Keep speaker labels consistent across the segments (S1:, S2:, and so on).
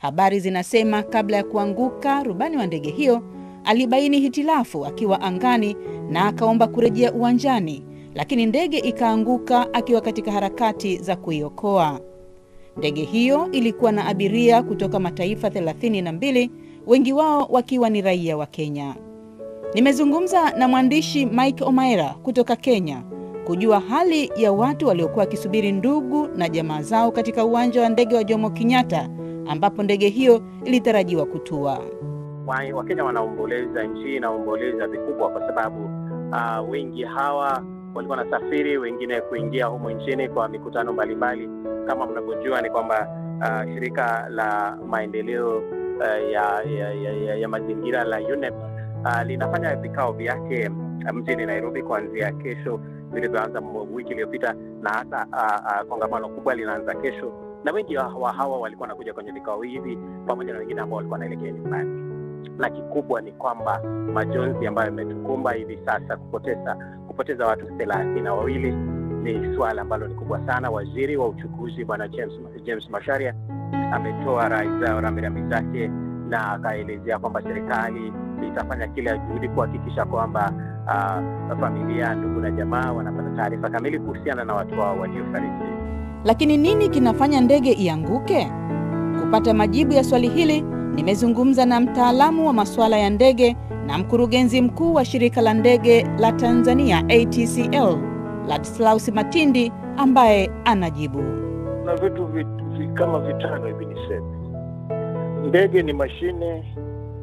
S1: Habari zinasema kabla ya kuanguka, rubani wa ndege hiyo alibaini hitilafu akiwa angani na akaomba kurejea uwanjani, lakini ndege ikaanguka akiwa katika harakati za kuiokoa. Ndege hiyo ilikuwa na abiria kutoka mataifa 32, wengi wao wakiwa ni raia wa Kenya. Nimezungumza na mwandishi Mike Omaira kutoka Kenya kujua hali ya watu waliokuwa wakisubiri ndugu na jamaa zao katika uwanja wa ndege wa Jomo Kenyatta ambapo ndege hiyo ilitarajiwa kutua.
S2: Wakenya wanaomboleza, nchi inaomboleza vikubwa kwa sababu uh, wengi hawa walikuwa wanasafiri, wengine kuingia humu nchini kwa mikutano mbalimbali. Kama mnavyojua ni kwamba uh, shirika la maendeleo uh, ya, ya, ya, ya, ya mazingira la UNEP uh, linafanya vikao vyake mjini Nairobi kuanzia kesho vilivyoanza wiki iliyopita, na hata uh, uh, kongamano kubwa linaanza kesho, na wengi wa hawa walikuwa wanakuja kwenye vikao hivi pamoja na wengine ambao walikuwa wanaelekea nyumbani na kikubwa ni kwamba majonzi ambayo yametukumba hivi sasa, kupoteza kupoteza watu thelathini na wawili ni suala ambalo ni kubwa sana. Waziri wa uchukuzi Bwana James, James Masharia ametoa rambirambi zake na akaelezea kwamba serikali itafanya kila juhudi kuhakikisha kwamba uh, familia, ndugu na jamaa wanapata taarifa kamili kuhusiana na watu wao waliofariki.
S1: Lakini nini kinafanya ndege ianguke? Kupata majibu ya swali hili nimezungumza na mtaalamu wa masuala ya ndege na mkurugenzi mkuu wa shirika la ndege la Tanzania ATCL, Ladislaus Matindi ambaye anajibu.
S3: Na vitu vit, vit, kama vitano hivi niseme. Ndege ni mashine,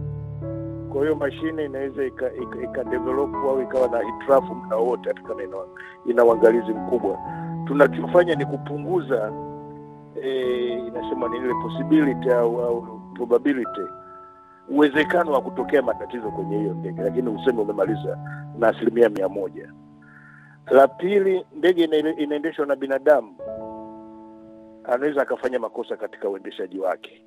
S3: kwa hiyo mashine inaweza ikadevelop ika, ika au ikawa na hitilafu muda wote, hata kama ina, ina uangalizi mkubwa. Tunachofanya ni kupunguza e, inasema ni ile possibility au, au probability uwezekano wa kutokea matatizo kwenye hiyo ndege, lakini useme umemaliza na asilimia mia moja. La pili, ndege inaendeshwa na binadamu, anaweza akafanya makosa katika uendeshaji wake.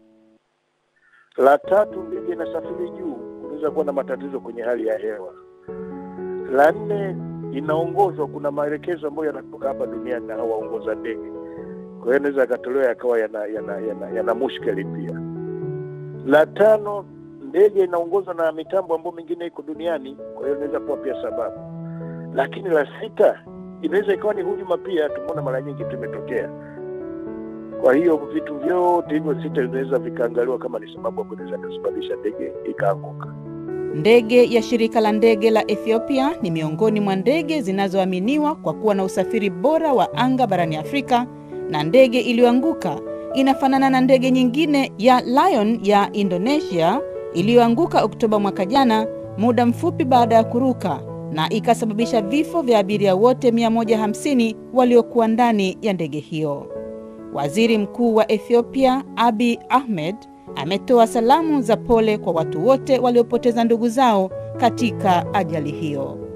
S3: La tatu, ndege inasafiri juu, unaweza kuwa na matatizo kwenye hali ya hewa. La nne, inaongozwa, kuna maelekezo ambayo yanatoka hapa duniani na waongoza ndege, kwa hiyo inaweza yakatolewa yakawa yana, yana, yana, yana mushkeli pia. La tano, ndege inaongozwa na mitambo ambayo mingine iko duniani, kwa hiyo inaweza kuwa pia sababu. Lakini la sita, inaweza ikawa ni hujuma pia, tumeona mara nyingi tu imetokea. Kwa hiyo vitu vyote hivyo sita vinaweza vikaangaliwa kama ni sababu ambayo inaweza kusababisha ndege ikaanguka.
S1: Ndege ya shirika la ndege la Ethiopia ni miongoni mwa ndege zinazoaminiwa kwa kuwa na usafiri bora wa anga barani Afrika, na ndege iliyoanguka inafanana na ndege nyingine ya Lion ya Indonesia iliyoanguka Oktoba mwaka jana, muda mfupi baada ya kuruka na ikasababisha vifo vya abiria wote 150 waliokuwa ndani ya ndege hiyo. Waziri Mkuu wa Ethiopia Abiy Ahmed ametoa salamu za pole kwa watu wote waliopoteza ndugu zao katika ajali hiyo.